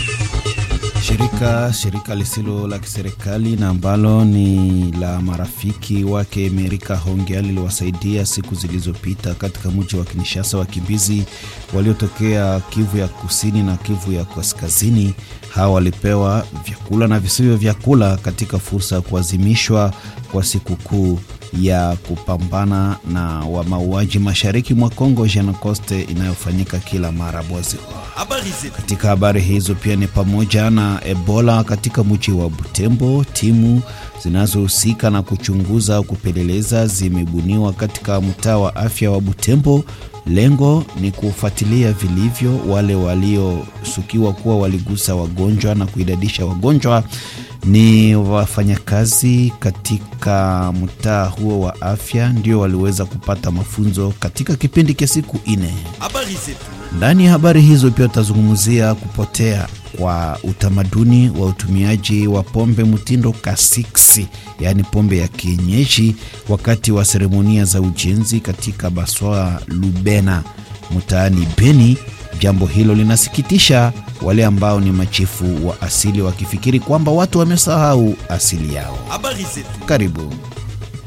Shirika shirika lisilo la kiserikali na ambalo ni la marafiki wake Amerika Hongea liliwasaidia siku zilizopita katika mji wa Kinshasa wakimbizi waliotokea Kivu ya kusini na Kivu ya kaskazini. Hawa walipewa vyakula na visivyo vyakula katika fursa ya kuadhimishwa kwa sikukuu ya kupambana na wa mauaji mashariki mwa Kongo Jenocoste inayofanyika kila mara mwezi. Katika habari hizo pia ni pamoja na Ebola katika mji wa Butembo. Timu zinazohusika na kuchunguza au kupeleleza zimebuniwa katika mtaa wa afya wa Butembo. Lengo ni kufuatilia vilivyo wale waliosukiwa kuwa waligusa wagonjwa na kuidadisha wagonjwa ni wafanyakazi katika mtaa huo wa afya ndio waliweza kupata mafunzo katika kipindi cha siku nne. Ndani ya habari hizo pia tutazungumzia kupotea kwa utamaduni wa utumiaji wa pombe mtindo kasiksi, yaani pombe ya kienyeji, wakati wa seremonia za ujenzi katika Baswa Lubena mtaani Beni. Jambo hilo linasikitisha wale ambao ni machifu wa asili wakifikiri kwamba watu wamesahau asili yao. Karibu.